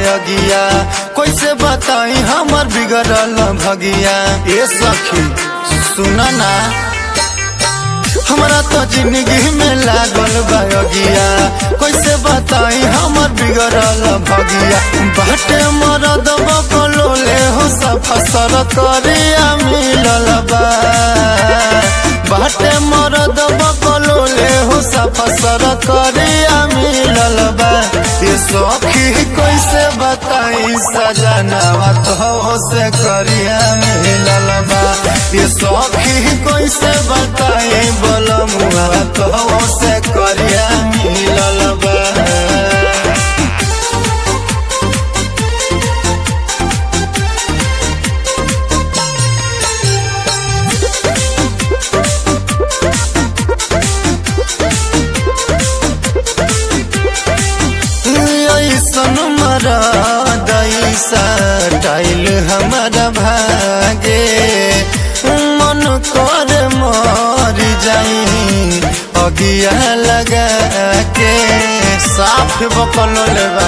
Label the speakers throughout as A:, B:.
A: बायगिया कैसे बताई हमर बिगड़ल भगिया ए सखी सुन ना हमरा तो जिंदगी में लागल बायगिया कैसे बताई हमर बिगड़ल भगिया बाटे मरद बकलोले हो सफसर करिया मिलल बा बाटे मरद बकलोले हो सफसर करिया मिलल बा ये सखी कैसे बताई सजनावा तो से करिया मिलल बा ये सखी कैसे बताई बोलमुआ तो से करिया मिलल बा ऐसन मरदैसा टाइल हमारा भागे मन कर मर जाई अगिया लगा के साफ बकल लेबा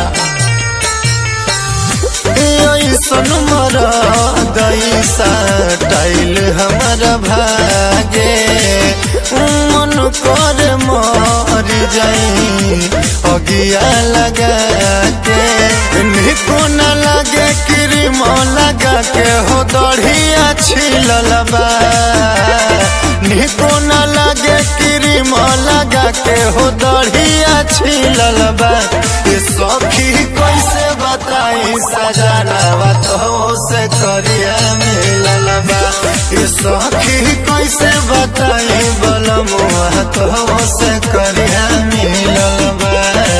A: ऐसन मरदैसा टाइल हमारा भागे मन कर मर जाई अगिया लगा के निको न लगे क्रीम लगा के हो दढ़िया छिलल बा निको न लगे क्रीम लगा के हो दढ़िया छिलल बा ये सखी कैसे बताई सजनावा तो से करिया मिलल बा ये सखी कैसे बताई बलमुआ तो से करिया मिलल बा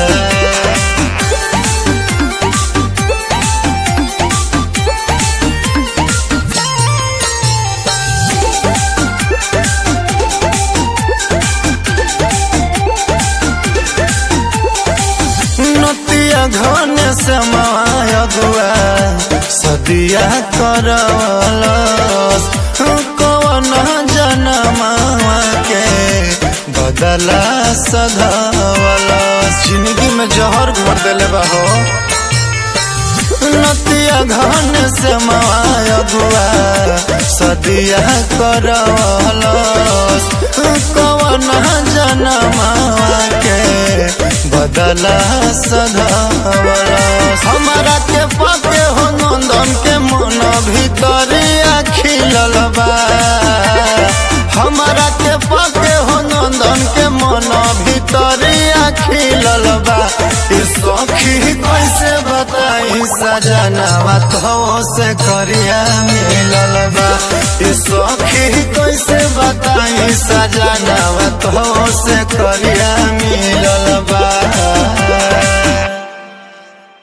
A: नतिया घन समय गुआ सदिया करवलस कवन जनमावा के बदला सधवलस जिंदगी में जहर घोर देले बा हो नतिया घन से माय गुआ सदिया करवलस कवन जनमावा के बदला सधवलस हमारा के पाके हो नंदन के मन भीतरिया खिलल बा हमारा के पाके हो नंदन के मन भीतरिया खिलल बा ये सखी कैसे बताई सजनावा तो से करिया मिलल बा ये सखी कैसे बताई सजनावा तो से करिया मिलल बा